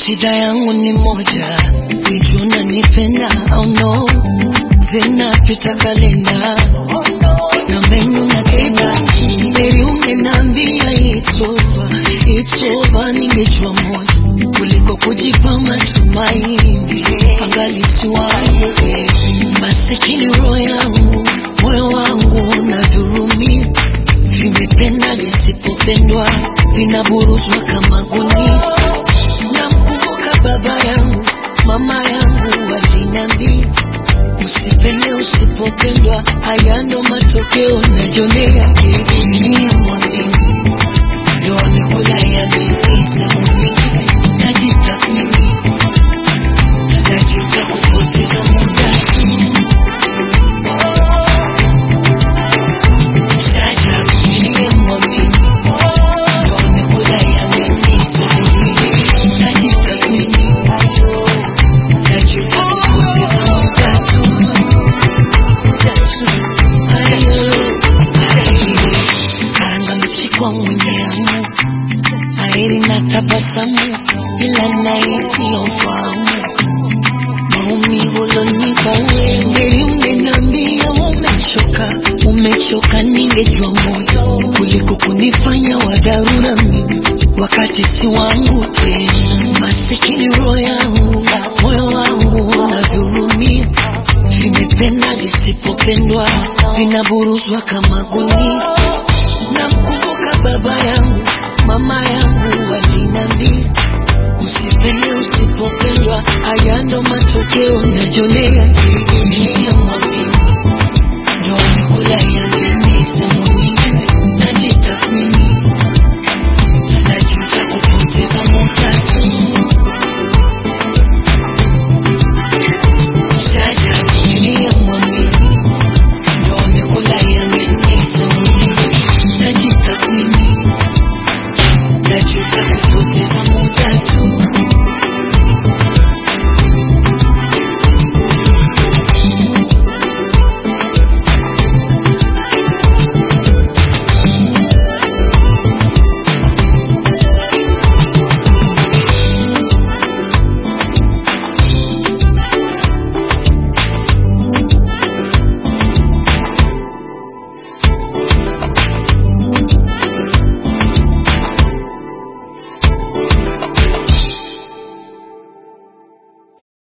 Shida yangu ni moja, ijua unanipenda au no, zinapita kalenda na menyu na kenda, heri ungeniambia it's over, it's over, ningejua moja kuliko kujipa matumaini, angalisi wangu masikini, roho yangu, moyo wangu na dhurumia, vimependa visipopendwa, vinaburuzwa kama gunia. Namkumbuka baba yangu, mama yangu waliniambia, usipende usipopendwa, haya ndo matokeo najionea. Niliyemwamini ndo amekula yamini, sehemu nyingine najitathmini, najuta kupoteza muda Sasa niliyemwamini ndo amekula yamini, sehemu nyingine najitathmini, najuta kupoteza muda tu, muda tu. Ayo, ayo, karanga mchikwa mwenyeamu airi na tabasamu, ila nahisi ufahamu maumivu ulonipa wewe. Heri ungeniambia umechoka, umechoka, ningejua moyo kuliko kunifanya wa dharura mimi wakati si wangu tena. Masikini roho yangu, moyo wangu unavyurumia, vimependa visipopendwa, vinaburuzwa kama gunia. Namkumbuka baba yangu, mama yangu walinambia, usipende usipopendwa, haya ndo matokeo najionea. Niliyemwamini ndo